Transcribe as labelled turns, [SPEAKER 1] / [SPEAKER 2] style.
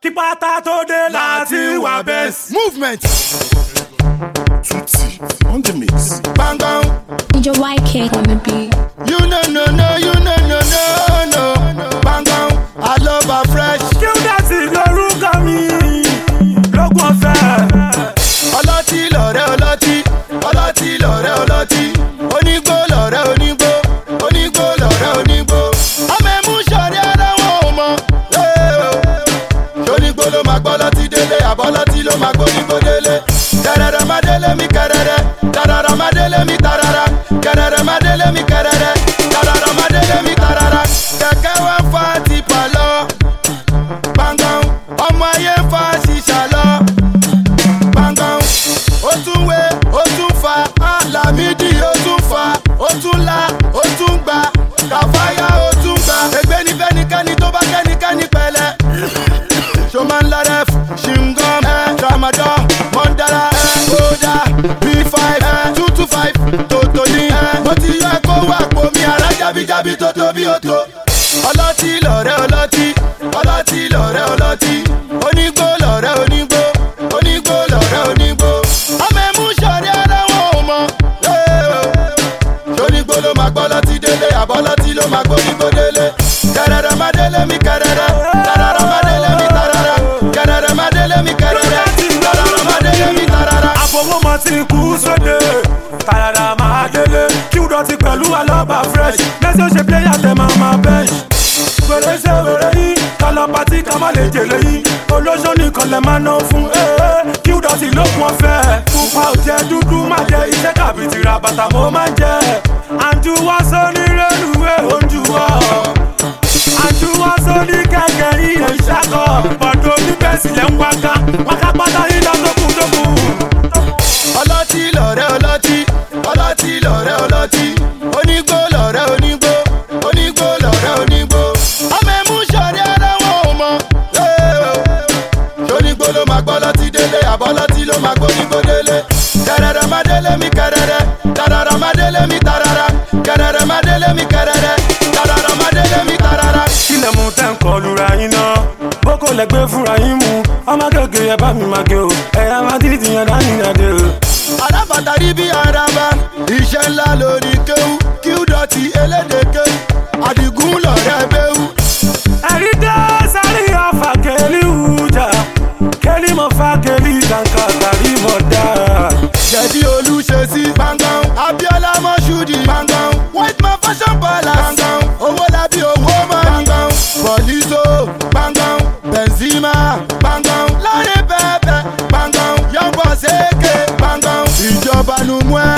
[SPEAKER 1] kí pátá tó dé láti wà bẹ́ẹ̀.
[SPEAKER 2] movement
[SPEAKER 3] Tutti on the mix.
[SPEAKER 2] gbangban
[SPEAKER 4] Major YK on the beat.
[SPEAKER 2] you no no no you no no no no gbangban aloba fresh
[SPEAKER 1] kí ó dẹ̀sí lórúkọ mi lógún ọ̀fẹ́.
[SPEAKER 2] ọlọ́tí lọ̀rẹ́ ọlọ́tí ọlọ́tí lọ̀rẹ́ ọlọ́tí onígbó lọ̀rẹ́ onígbó onígbó lọ̀rẹ́ onígbó ọmọ ẹ̀mú sọ̀rí ara wọn ò mọ̀ ṣonígbó ló máa gbọ́ lọ́tí délé àbọ̀lọ́tí ló máa gbónígbó délé kẹrẹrẹ má délé mi kẹrẹrẹ tarara má délé mi tarara kẹrẹrẹ má délé mi kẹrẹrẹ tarara má délé mi tarara kẹ̀kẹ́ wá ń fa tipa lọ gbàngàn ọmọ ayé ń fa ṣìṣà lọ gbàngàn ó tún wé ó tún fa alamidi ó tún fa ó tún la ó tún gba kàfáyà ó tún gba ègbé ní fẹ́nikẹ́ni tó bá kẹ́nikẹ́ni pẹ̀lẹ́ ṣọmọ ńlá ref ṣingom ẹ tramadol mọ́ndàlá ẹ kódà b5 ẹ two two five tòtò ní ẹ mo ti yọ ẹ kó wà pomi ara jábíjábí tó tóbi ó tó ọlọ́tí lọ̀rẹ́ ọlọ́tí ọlọ́tí lọ̀rẹ́ ọlọ́tí onígbó lọ̀rẹ́ onígbó onígbó lọ̀rẹ́ onígbó ọmọ ẹ̀mú sọ̀rí ara wọn ò mọ̀ ṣonígbó ló máa gbọ́ lọ́tí délé àbọ̀lọ́tí ló máa gbónígbó délé kẹrẹrẹ má délé mi kẹrẹrẹ tarara má délé mi tarara kẹrẹrẹ má délé mi kẹrẹrẹ tarara má délé mi tarara.
[SPEAKER 1] àfọwọ́mọ ti kú sóde tàyàrà máa délé kí wúdọ̀ ti pẹ̀lú alọ́ba fresh lẹ́sẹ̀ ó ṣe pléyà tẹ máa máa bench. wèrè ṣe wèrè yín kálọ̀ pàtí ká má lè jèlé yín olóṣó nìkan lè máa ná fún ee kí wúdọ̀ ti lókun ọ̀fẹ́ pupa ò jẹ́ dúdú má jẹ iṣẹ́ tàbí tìrà bàtà mo máa ń jẹ àjùwọ́ sóní rélùwé ojú wọ́ àjùwọ́ sóní kẹ̀kẹ́ iye ìṣàkọ́ bọ̀dọ̀ oníbẹ̀sílẹ̀ ń wáká wáká pátá yín lọ́sọ̀kùn tó kù.
[SPEAKER 2] ọlọ́tí lọ̀rẹ́ ọlọ́tí ọlọ́tí lọ̀rẹ́ ọlọ́tí onígbó lọ̀rẹ́ onígbó onígbó lọ̀rẹ́ onígbó ọmọ ẹ̀mú sọ̀rí ara wọn ò mọ̀ ṣonígbó ló máa gbọ́ lọ́tí délé àbọ̀lọ́tí ló máa gbónígbó délé kẹrẹrẹ má délé mi kẹrẹrẹ tarara má délé mi tarara kẹrẹrẹ má délé mi kẹrẹrẹ tarara má délé mi tarara.
[SPEAKER 1] kílẹ̀ mú tẹ́ ń kọlu ra yín náà boko lẹ gbé fúnra yín mu ọmọ gègé ẹ bá mi máa gé o ẹ̀yà máa dídì yẹn dání ìyàdé o.
[SPEAKER 2] alábàtà rí bí araba iṣẹ́ ńlá lórí kéwú kí ó dọ̀tí elédè kéwú àdìgún lọ̀rẹ́ béwú.
[SPEAKER 1] ẹ̀rí dé sáré ọ̀fà kẹ́lí wùjà kẹ́lí mọ̀ fà kẹ́lí kàǹkà tàbí mọ̀ dá.
[SPEAKER 2] jẹ̀dí olùṣèṣì gbàngàn abiola mọ́ṣúdì gbàngàn white man fashion palace gbàngàn owó lábí owó mọ́ gbàngàn bọ̀lísò gbàngàn benzema gbàngàn láre bẹ́ẹ̀bẹ́ gbàngàn yọ̀bọ̀ ṣèké gbàngàn ìjọba numue